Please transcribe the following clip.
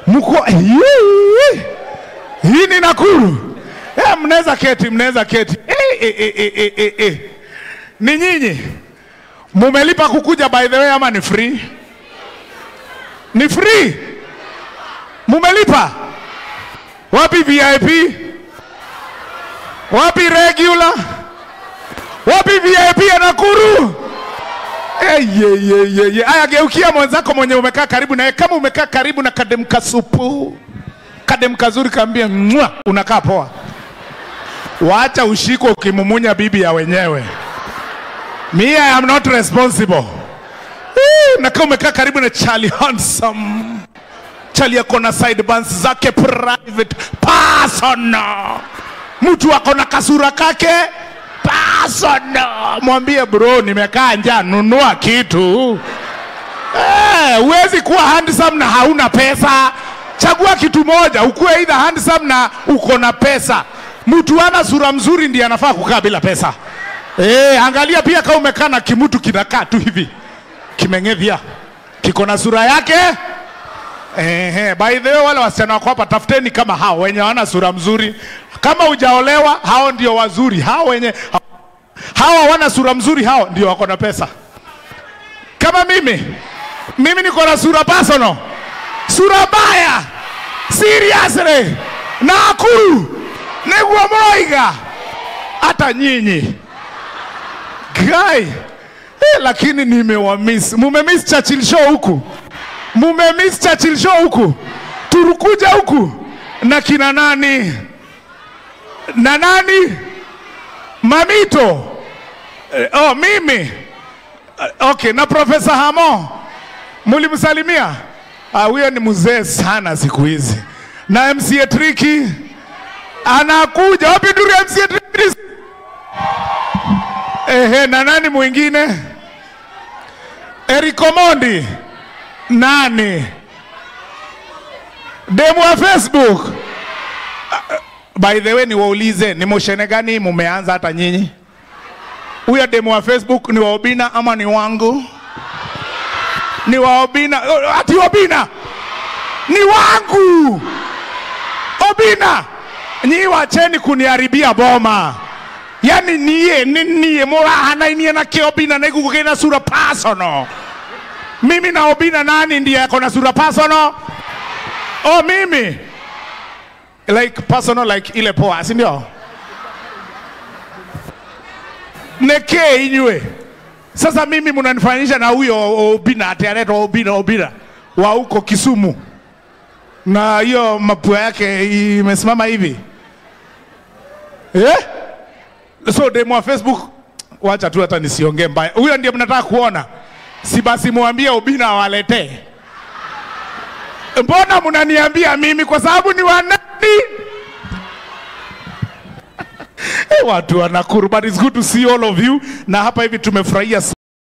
mko hii hii ni Nakuru. Eh, mnaweza keti, mnaweza keti. Eh, eh, eh, eh, eh, eh, eh. Ni nyinyi mumelipa kukuja by the way ama ni free? Ni free? Mumelipa? Wapi VIP? Wapi regular? Wapi VIP ya Nakuru? Hey, ye, ye, ye, ye. Aya, geukia mwenzako mwenye umekaa karibu naye. Kama umekaa karibu na kadem kasupu, kadem kazuri, kaambie mwa, unakaa poa. Wacha ushiko ukimumunya bibi ya wenyewe. Me, I am not responsible. Eh, Na kama umekaa karibu na Charlie Handsome, Charlie ako na side bands zake private personal, mtu ako na kasura kake personal. Mwambie bro, nimekaa njaa, nunua kitu. Eh, huwezi kuwa handsome na hauna pesa. Chagua kitu moja, ukuwe either handsome na uko na pesa. Mtu ana sura mzuri ndiye anafaa kukaa bila pesa. Eh, angalia pia kama umekaa na kimutu kinakaa tu hivi kimeng'evya, kiko na sura yake. Ehe, by the way, wale wasichana wako hapa, tafuteni kama hao wenye hawana sura mzuri. Kama hujaolewa, hao ndio wazuri. Hao wenye hawa wana sura mzuri, hao ndio wako na pesa. Kama mimi, mimi niko na sura personal, sura mbaya, seriously, Nakuru niguo mroiga hata nyinyi guy eh, lakini nimewamiss. Mumemiss Churchill show huku, mumemiss Churchill show huku, turukuja huku na kina nani na nani Mamito eh, oh, mimi Eh, okay, na Profesa Hamo mulimsalimia? Ah, huyo ni mzee sana siku hizi, na MCA Triki anakuja. Wapi nduru ya MCA Triki? Ehe, na nani mwingine? Eric Omondi. Nani? Demu wa Facebook. Ah, By the way, niwaulize ni moshene gani mumeanza hata nyinyi? Huyo demu wa Facebook ni wa Obina ama ni wangu? Ni wa Obina. Oh, Ati Obina ni wangu. Obina, nyi wacheni kuniharibia boma. Yani niye ni niye murahana inie na kiobina na igugu na sura personal. Mimi na Obina nani ndiye ako na sura personal? Oh, mimi like personal like ile poa, si ndio? Neke inywe. Sasa mimi mnanifanyisha na huyo Obina ati anaitwa Obina Obina wa huko Kisumu, na hiyo mapua yake imesimama hivi eh? So demu wa Facebook, wacha tu hata nisiongee mbaya. Huyo ndiye mnataka kuona, si basi muambie Obina awaletee. Mbona mnaniambia mimi kwa sababu ni wanani? Eh, watu wa Nakuru, but it's good to see all of you, na hapa hivi tumefurahia